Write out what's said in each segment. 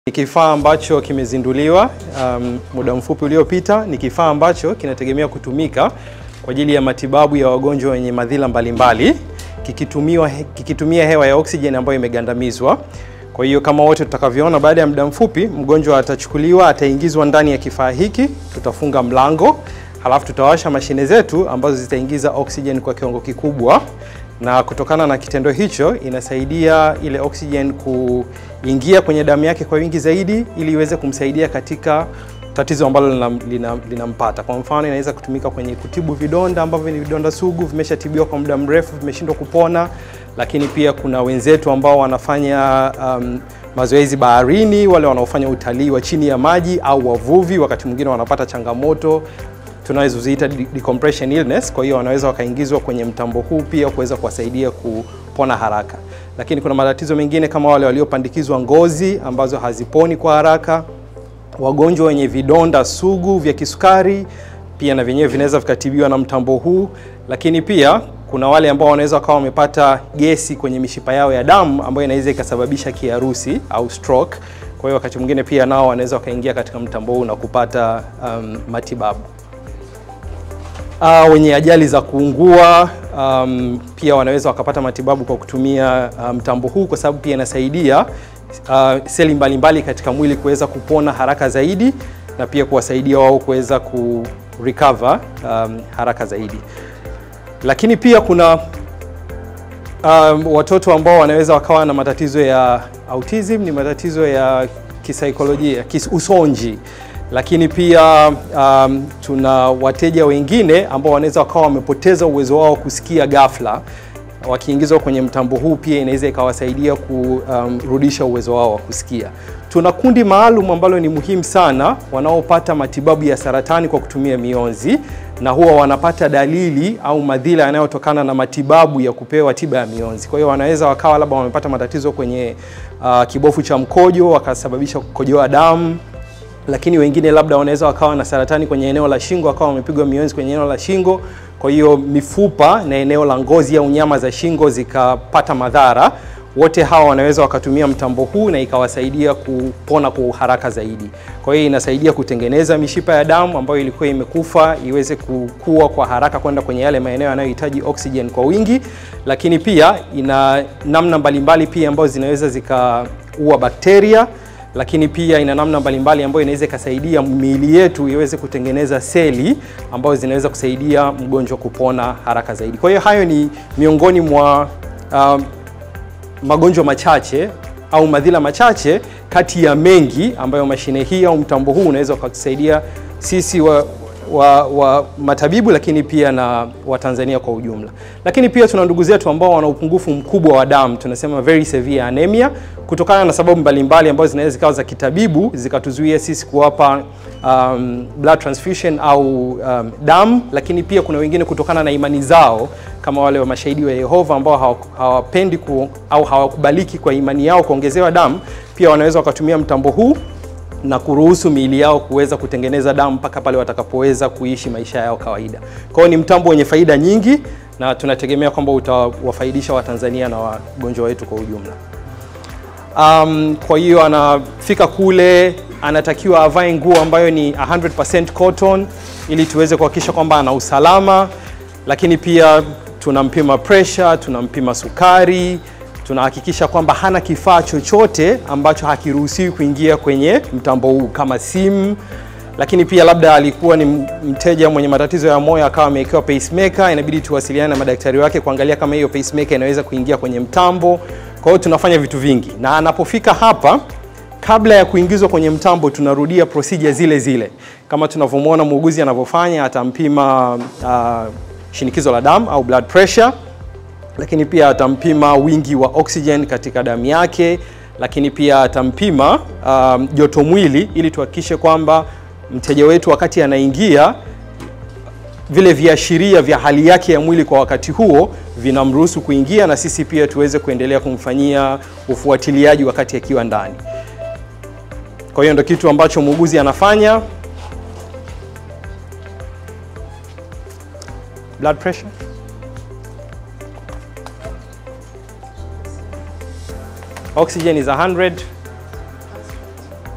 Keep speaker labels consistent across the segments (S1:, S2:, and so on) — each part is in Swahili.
S1: Ni kifaa ambacho kimezinduliwa um, muda mfupi uliopita. Ni kifaa ambacho kinategemea kutumika kwa ajili ya matibabu ya wagonjwa wenye madhila mbalimbali kikitumiwa, kikitumia hewa ya oksijeni ambayo imegandamizwa. Kwa hiyo kama wote tutakavyoona, baada ya muda mfupi mgonjwa atachukuliwa, ataingizwa ndani ya kifaa hiki, tutafunga mlango, halafu tutawasha mashine zetu ambazo zitaingiza oksijeni kwa kiwango kikubwa na kutokana na kitendo hicho inasaidia ile oxygen kuingia kwenye damu yake kwa wingi zaidi ili iweze kumsaidia katika tatizo ambalo linampata lina, lina kwa mfano inaweza kutumika kwenye kutibu vidonda ambavyo ni vidonda sugu vimeshatibiwa kwa muda mrefu vimeshindwa kupona, lakini pia kuna wenzetu ambao wanafanya um, mazoezi baharini, wale wanaofanya utalii wa chini ya maji au wavuvi, wakati mwingine wanapata changamoto tunazoziita decompression illness. Kwa hiyo wanaweza wakaingizwa kwenye mtambo huu pia kuweza kuwasaidia kupona haraka, lakini kuna matatizo mengine kama wale waliopandikizwa ngozi ambazo haziponi kwa haraka, wagonjwa wenye vidonda sugu vya kisukari pia na vyenyewe vinaweza vikatibiwa na mtambo huu, lakini pia kuna wale ambao wanaweza wakawa wamepata gesi kwenye mishipa yao ya damu ambayo inaweza ikasababisha kiharusi au stroke. Kwa hiyo wakati mwingine pia nao wanaweza wakaingia katika mtambo huu na kupata um, matibabu. Uh, wenye ajali za kuungua um, pia wanaweza wakapata matibabu kwa kutumia mtambo um, huu kwa sababu pia inasaidia uh, seli mbalimbali katika mwili kuweza kupona haraka zaidi na pia kuwasaidia wao kuweza ku recover um, haraka zaidi. Lakini pia kuna um, watoto ambao wanaweza wakawa na matatizo ya autism, ni matatizo ya kisaikolojia, usonji lakini pia um, tuna wateja wengine ambao wanaweza wakawa wamepoteza uwezo wao kusikia ghafla. Wakiingizwa kwenye mtambo huu pia inaweza ikawasaidia kurudisha um, uwezo wao wa kusikia. Tuna kundi maalum ambalo ni muhimu sana, wanaopata matibabu ya saratani kwa kutumia mionzi, na huwa wanapata dalili au madhila yanayotokana na matibabu ya kupewa tiba ya mionzi. Kwa hiyo wanaweza wakawa labda wamepata matatizo kwenye uh, kibofu cha mkojo wakasababisha kukojoa damu lakini wengine labda wanaweza wakawa na saratani kwenye eneo la shingo, wakawa wamepigwa mionzi kwenye eneo la shingo, kwa hiyo mifupa na eneo la ngozi au nyama za shingo zikapata madhara. Wote hawa wanaweza wakatumia mtambo huu na ikawasaidia kupona kwa haraka zaidi. Kwa hiyo inasaidia kutengeneza mishipa ya damu ambayo ilikuwa imekufa iweze kukua kwa haraka kwenda kwenye yale maeneo yanayohitaji oxygen kwa wingi, lakini pia ina namna mbalimbali pia ambazo zinaweza zikaua bakteria lakini pia ina namna mbalimbali ambayo inaweza ikasaidia miili yetu iweze kutengeneza seli ambazo zinaweza kusaidia mgonjwa kupona haraka zaidi. Kwa hiyo hayo ni miongoni mwa uh, magonjwa machache au madhila machache kati ya mengi ambayo mashine hii au mtambo huu unaweza ukatusaidia sisi wa, wa, wa matabibu lakini pia na Watanzania kwa ujumla. Lakini pia tuna ndugu zetu ambao wana upungufu mkubwa wa damu, tunasema very severe anemia, kutokana na sababu mbalimbali ambazo zinaweza zikawa za kitabibu zikatuzuia sisi kuwapa um, blood transfusion au um, damu, lakini pia kuna wengine kutokana na imani zao kama wale wa mashahidi wa Yehova ambao hawapendi ku, au hawakubaliki kwa imani yao kuongezewa damu, pia wanaweza wakatumia mtambo huu na kuruhusu miili yao kuweza kutengeneza damu mpaka pale watakapoweza kuishi maisha yao kawaida. Kwa hiyo ni mtambo wenye faida nyingi na tunategemea kwamba utawafaidisha Watanzania na wagonjwa wetu kwa ujumla. Um, kwa hiyo anafika kule anatakiwa avae nguo ambayo ni 100% cotton ili tuweze kuhakikisha kwamba ana usalama, lakini pia tunampima pressure, tunampima sukari tunahakikisha kwamba hana kifaa chochote ambacho hakiruhusiwi kuingia kwenye mtambo huu kama simu. Lakini pia labda alikuwa ni mteja mwenye matatizo ya moyo akawa amewekewa pacemaker, inabidi tuwasiliane na madaktari wake kuangalia kama hiyo pacemaker inaweza kuingia kwenye mtambo. Kwa hiyo tunafanya vitu vingi, na anapofika hapa, kabla ya kuingizwa kwenye mtambo, tunarudia procedure zile zile kama tunavyomwona muuguzi anavyofanya. Atampima uh, shinikizo la damu au blood pressure lakini pia atampima wingi wa oxygen katika damu yake, lakini pia atampima um, joto mwili ili tuhakikishe kwamba mteja wetu wakati anaingia vile viashiria vya hali yake ya mwili kwa wakati huo vinamruhusu kuingia, na sisi pia tuweze kuendelea kumfanyia ufuatiliaji wakati akiwa ndani. Kwa hiyo ndio kitu ambacho muuguzi anafanya. Blood pressure Oxygen is 100.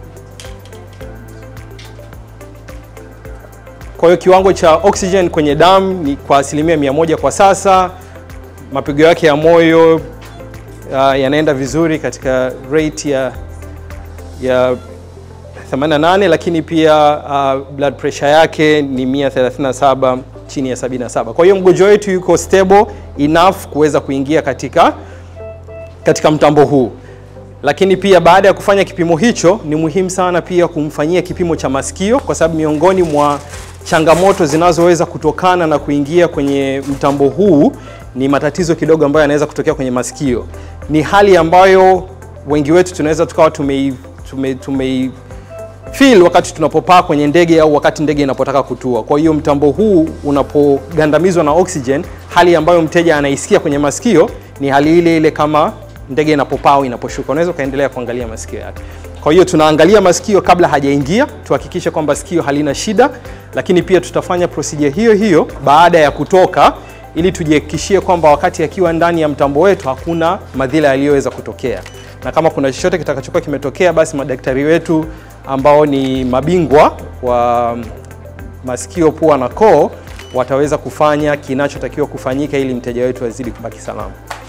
S1: Kwa hiyo kiwango cha oxygen kwenye damu ni kwa asilimia mia moja kwa sasa. Mapigo yake ya moyo uh, yanaenda vizuri katika rate ya ya 88 lakini pia uh, blood pressure yake ni 137 chini ya 77. Kwa hiyo mgonjwa wetu yuko stable enough kuweza kuingia katika katika mtambo huu. Lakini pia baada ya kufanya kipimo hicho, ni muhimu sana pia kumfanyia kipimo cha masikio, kwa sababu miongoni mwa changamoto zinazoweza kutokana na kuingia kwenye mtambo huu ni matatizo kidogo ambayo yanaweza kutokea kwenye masikio. Ni hali ambayo wengi wetu tunaweza tukawa tumei, tume, tumei feel wakati tunapopaa kwenye ndege au wakati ndege inapotaka kutua. Kwa hiyo mtambo huu unapogandamizwa na oxygen, hali ambayo mteja anaisikia kwenye masikio ni hali ile ile kama ndege inapopaa au inaposhuka. Unaweza ukaendelea kuangalia masikio yake. Kwa hiyo tunaangalia masikio kabla hajaingia, tuhakikishe kwamba sikio halina shida, lakini pia tutafanya procedure hiyo hiyo baada ya kutoka ili tujihakikishie kwamba wakati akiwa ndani ya mtambo wetu hakuna madhila yaliyoweza kutokea, na kama kuna chochote kitakachokuwa kimetokea, basi madaktari wetu ambao ni mabingwa wa masikio, pua na koo wataweza kufanya kinachotakiwa kufanyika ili mteja wetu azidi kubaki salama.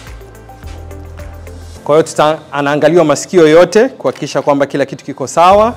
S1: Kwa hiyo tuta anaangaliwa masikio yote kuhakikisha kwamba kila kitu kiko sawa,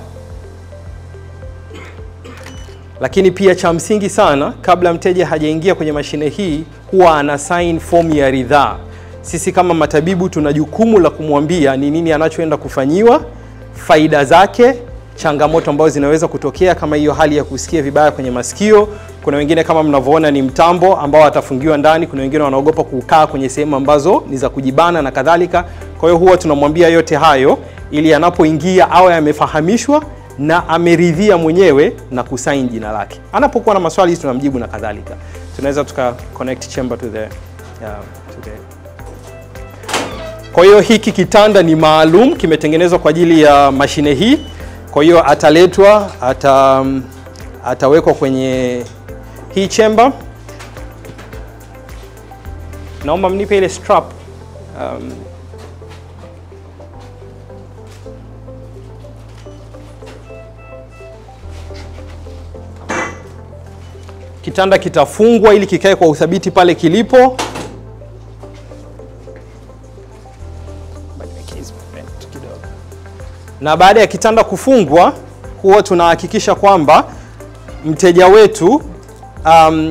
S1: lakini pia cha msingi sana, kabla mteja hajaingia kwenye mashine hii, huwa ana sign form ya ridhaa. Sisi kama matabibu tuna jukumu la kumwambia ni nini anachoenda kufanyiwa, faida zake, changamoto ambazo zinaweza kutokea kama hiyo hali ya kusikia vibaya kwenye masikio. Kuna wengine kama mnavyoona ni mtambo ambao atafungiwa ndani. Kuna wengine wanaogopa kukaa kwenye sehemu ambazo ni za kujibana na kadhalika. Kwa hiyo huwa tunamwambia yote hayo ili anapoingia awe amefahamishwa na ameridhia mwenyewe na kusaini jina lake. Anapokuwa na maswali tunamjibu na kadhalika. Tunaweza tuka connect chamber to the, yeah, to the kwa hiyo hiki kitanda ni maalum, kimetengenezwa kwa ajili ya mashine hii. Kwa hiyo ataletwa, ata, atawekwa kwenye hii chamber. Naomba mnipe ile strap. Um, kitanda kitafungwa ili kikae kwa uthabiti pale kilipo. na baada ya kitanda kufungwa huwa tunahakikisha kwamba mteja wetu um,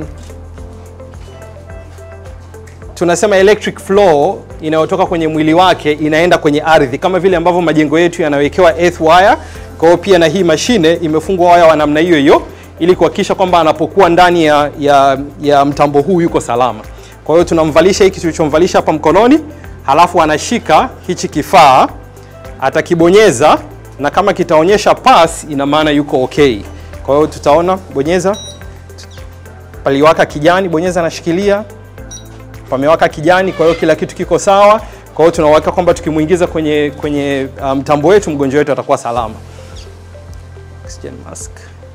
S1: tunasema electric flow inayotoka kwenye mwili wake inaenda kwenye ardhi kama vile ambavyo majengo yetu yanawekewa earth wire. Kwa hiyo pia na hii mashine imefungwa waya wa namna hiyo hiyo ili kuhakikisha kwamba anapokuwa ndani ya, ya, ya mtambo huu yuko salama. Kwa hiyo tunamvalisha hiki tulichomvalisha hapa mkononi, halafu anashika hichi kifaa atakibonyeza na kama kitaonyesha pass, ina maana yuko okay. Kwa hiyo tutaona, bonyeza, paliwaka kijani, bonyeza, nashikilia, pamewaka kijani. Kwa hiyo kila kitu kiko sawa. Kwa hiyo tunawaka kwamba tukimwingiza kwenye kwenye mtambo um, wetu mgonjwa wetu atakuwa salama. Oxygen mask.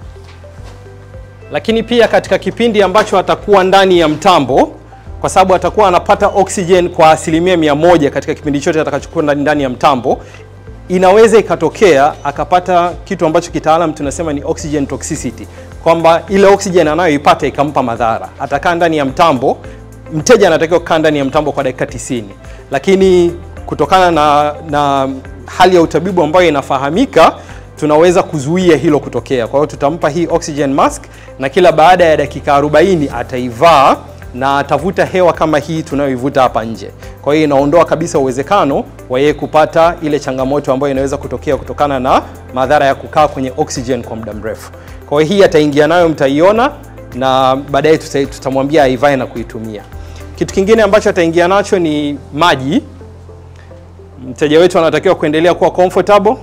S1: Lakini pia katika kipindi ambacho atakuwa ndani ya mtambo kwa sababu atakuwa anapata oxygen kwa asilimia mia moja katika kipindi chote atakachokuwa ndani ya mtambo, inaweza ikatokea akapata kitu ambacho kitaalam tunasema ni oxygen toxicity, kwamba ile oxygen anayoipata ikampa madhara. Atakaa ndani ya mtambo, mteja anatakiwa kukaa ndani ya mtambo kwa dakika 90, lakini kutokana na, na hali ya utabibu ambayo inafahamika tunaweza kuzuia hilo kutokea. Kwa hiyo tutampa hii oxygen mask na kila baada ya dakika 40 ataivaa na atavuta hewa kama hii tunayoivuta hapa nje. Kwa hiyo inaondoa kabisa uwezekano wa yeye kupata ile changamoto ambayo inaweza kutokea kutokana na madhara ya kukaa kwenye oxygen kwa muda mrefu. Kwa hiyo hii ataingia nayo, mtaiona na baadaye tutamwambia aivae na kuitumia. Kitu kingine ambacho ataingia nacho ni maji. Mteja wetu anatakiwa kuendelea kuwa comfortable.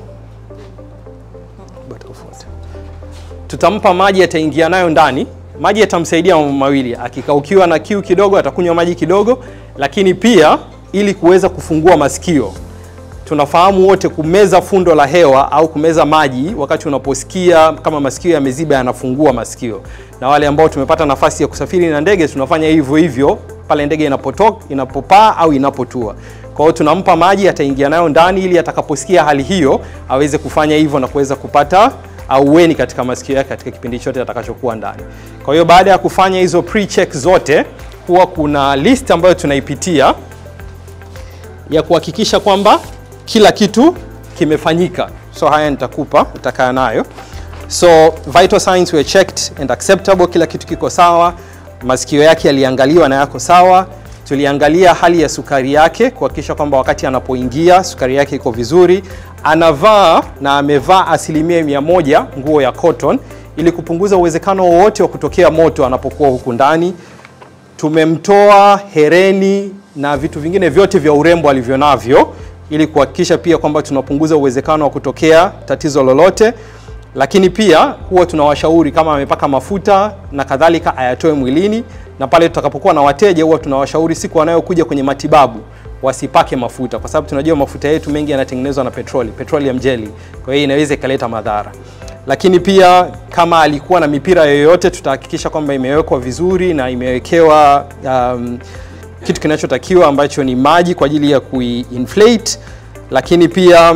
S1: Tutampa maji, ataingia nayo ndani maji yatamsaidia mambo mawili. Akikaukiwa na kiu kidogo, atakunywa maji kidogo, lakini pia ili kuweza kufungua masikio. Tunafahamu wote kumeza fundo la hewa au kumeza maji wakati unaposikia kama masikio yameziba, yanafungua masikio. Na wale ambao tumepata nafasi ya kusafiri na ndege, tunafanya hivyo hivyo pale ndege inapotoka, inapopaa au inapotua. Kwa hiyo tunampa maji, ataingia nayo ndani ili atakaposikia hali hiyo aweze kufanya hivyo na kuweza kupata aueni katika masikio yake katika kipindi chote atakachokuwa ndani. Kwa hiyo baada ya kufanya hizo pre-check zote, huwa kuna list ambayo tunaipitia ya kuhakikisha kwamba kila kitu kimefanyika. So haya nitakupa, utakaa nayo. So vital signs were checked and acceptable, kila kitu kiko sawa. Masikio yake yaliangaliwa na yako sawa. Tuliangalia hali ya sukari yake kuhakikisha kwamba wakati anapoingia sukari yake iko vizuri. Anavaa na amevaa asilimia mia moja nguo ya cotton ili kupunguza uwezekano wowote wa kutokea moto anapokuwa huku ndani. Tumemtoa hereni na vitu vingine vyote vya urembo alivyo navyo ili kuhakikisha pia kwamba tunapunguza uwezekano wa kutokea tatizo lolote, lakini pia huwa tunawashauri kama amepaka mafuta na kadhalika ayatoe mwilini, na pale tutakapokuwa na wateja huwa tunawashauri siku wanayokuja kwenye matibabu wasipake mafuta, kwa sababu tunajua mafuta yetu mengi yanatengenezwa na petroli, petroleum jelly, kwa hiyo inaweza ikaleta madhara. Lakini pia kama alikuwa na mipira yoyote, tutahakikisha kwamba imewekwa vizuri na imewekewa um, kitu kinachotakiwa ambacho ni maji kwa ajili ya kuinflate, lakini pia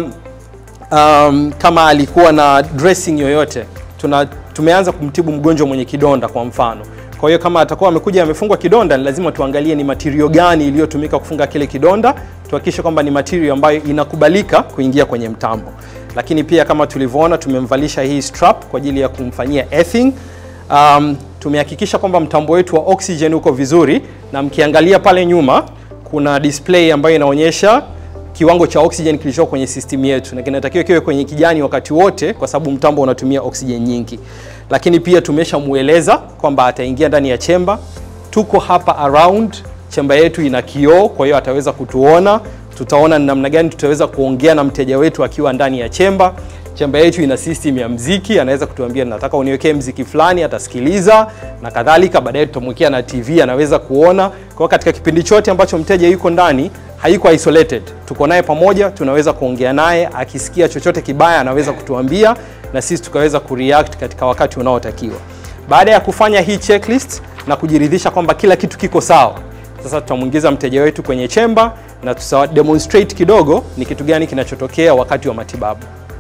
S1: um, kama alikuwa na dressing yoyote tuna, tumeanza kumtibu mgonjwa mwenye kidonda kwa mfano. Kwa hiyo kama atakuwa amekuja amefungwa kidonda, ni lazima tuangalie ni material gani iliyotumika kufunga kile kidonda, tuhakikishe kwamba ni material ambayo inakubalika kuingia kwenye mtambo. Lakini pia kama tulivyoona, tumemvalisha hii strap kwa ajili ya kumfanyia earthing. Um, tumehakikisha kwamba mtambo wetu wa oxygen uko vizuri, na mkiangalia pale nyuma kuna display ambayo inaonyesha kiwango cha oxygen kilicho kwenye system yetu, na kinatakiwa kiwe kwenye kijani wakati wote, kwa sababu mtambo unatumia oxygen nyingi. Lakini pia tumeshamueleza kwamba ataingia ndani ya chemba. Tuko hapa around chemba yetu ina kioo, kwa hiyo ataweza kutuona. Tutaona ni namna gani tutaweza kuongea na mteja wetu akiwa ndani ya chemba. Chemba yetu ina system ya mziki, anaweza kutuambia nataka uniwekee mziki fulani, atasikiliza na kadhalika. Baadaye tutamwekea na TV, anaweza kuona. Kwa katika kipindi chote ambacho mteja yuko ndani haiko isolated, tuko naye pamoja, tunaweza kuongea naye. Akisikia chochote kibaya, anaweza kutuambia na sisi tukaweza kureact katika wakati unaotakiwa. Baada ya kufanya hii checklist na kujiridhisha kwamba kila kitu kiko sawa, sasa tutamwingiza mteja wetu kwenye chemba na tuta demonstrate kidogo ni kitu gani kinachotokea wakati wa matibabu.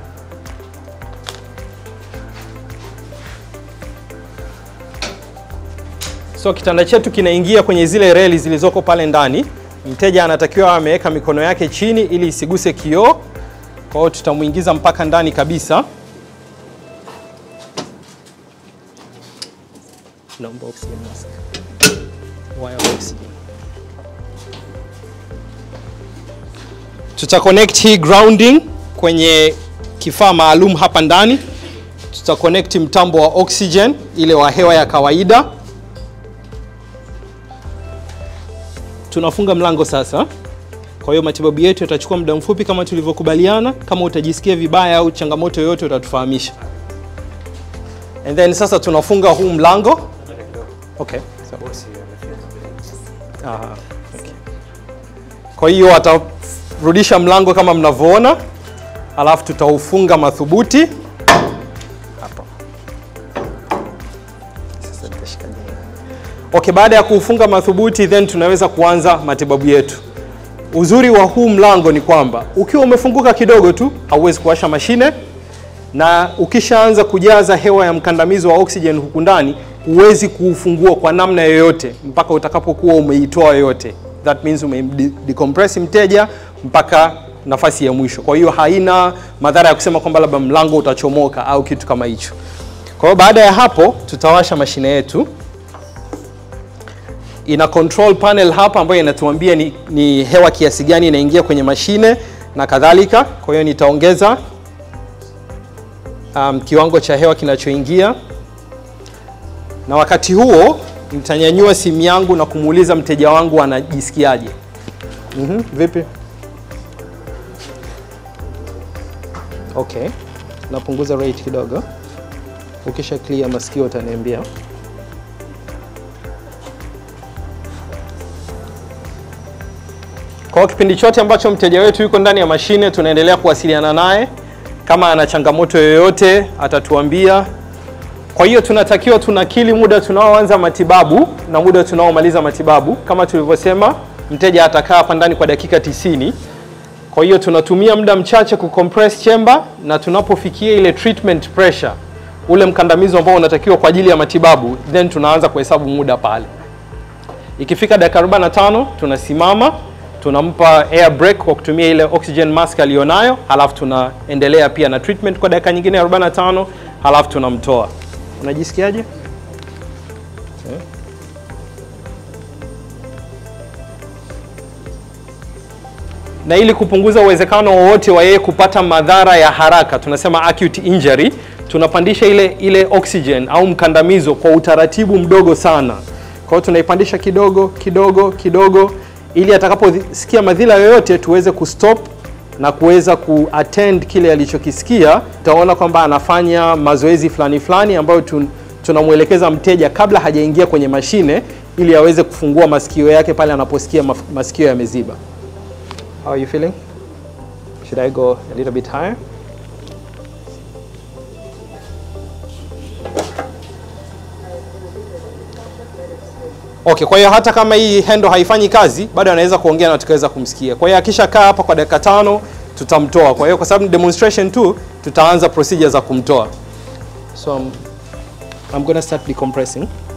S1: So kitanda chetu kinaingia kwenye zile reli zilizoko pale ndani. Mteja anatakiwa ameweka mikono yake chini ili isiguse kioo. Kwa hiyo tutamuingiza mpaka ndani kabisa. Naomba oxygen mask. Wire oxygen. Tuta connect hii grounding kwenye kifaa maalum hapa ndani. Tuta connect mtambo wa oxygen ile wa hewa ya kawaida. Tunafunga mlango sasa. Kwa hiyo matibabu yetu yatachukua muda mfupi kama tulivyokubaliana. Kama utajisikia vibaya au changamoto yoyote utatufahamisha. And then sasa tunafunga huu mlango. Okay. Aha, okay. Kwa hiyo atarudisha mlango kama mnavyoona, alafu tutaufunga madhubuti hapa. Sasa nitashika Okay, baada ya kuufunga madhubuti then tunaweza kuanza matibabu yetu. Uzuri wa huu mlango ni kwamba ukiwa umefunguka kidogo tu hauwezi kuwasha mashine, na ukishaanza kujaza hewa ya mkandamizo wa oxygen huku ndani huwezi kuufungua kwa namna yoyote mpaka utakapokuwa umeitoa yote. That means umemdecompress mteja mpaka nafasi ya mwisho. Kwa hiyo haina madhara ya kusema kwamba labda mlango utachomoka au kitu kama hicho. Kwa hiyo baada ya hapo tutawasha mashine yetu ina control panel hapa ambayo inatuambia ni, ni hewa kiasi gani inaingia kwenye mashine na kadhalika. Kwa hiyo nitaongeza um, kiwango cha hewa kinachoingia, na wakati huo nitanyanyua simu yangu na kumuuliza mteja wangu anajisikiaje. mm -hmm. Vipi? Okay, napunguza rate kidogo. Ukisha clear masikio utaniambia. Kwa kipindi chote ambacho mteja wetu yuko ndani ya mashine, tunaendelea kuwasiliana naye. Kama ana changamoto yoyote atatuambia. Kwa hiyo tunatakiwa tunakili muda tunaoanza matibabu na muda tunaomaliza matibabu. Kama tulivyosema, mteja atakaa hapa ndani kwa dakika tisini Kwa hiyo tunatumia muda mchache kucompress chamber na tunapofikia ile treatment pressure, ule mkandamizo ambao unatakiwa kwa ajili ya matibabu, then tunaanza kuhesabu muda pale. Ikifika dakika 45 tunasimama, tunampa air break kwa kutumia ile oxygen mask aliyonayo, halafu tunaendelea pia na treatment kwa dakika nyingine 45, halafu tunamtoa. Unajisikiaje? na ili kupunguza uwezekano wowote wa yeye kupata madhara ya haraka, tunasema acute injury, tunapandisha ile ile oxygen au mkandamizo kwa utaratibu mdogo sana. Kwa hiyo tunaipandisha kidogo kidogo kidogo, ili atakaposikia madhila yoyote tuweze kustop na kuweza kuattend kile alichokisikia. Tutaona kwamba anafanya mazoezi fulani fulani ambayo tun, tunamwelekeza mteja kabla hajaingia kwenye mashine, ili aweze kufungua masikio yake pale anaposikia maf- masikio yameziba. How are you feeling? Should I go a little bit higher? Okay, kwa hiyo hata kama hii hendo haifanyi kazi, bado anaweza kuongea na tukaweza kumsikia. Kwa hiyo akishakaa hapa kwa dakika tano tutamtoa. Kwa hiyo kwa sababu ni demonstration tu, tutaanza procedure za kumtoa. So I'm, I'm gonna start decompressing.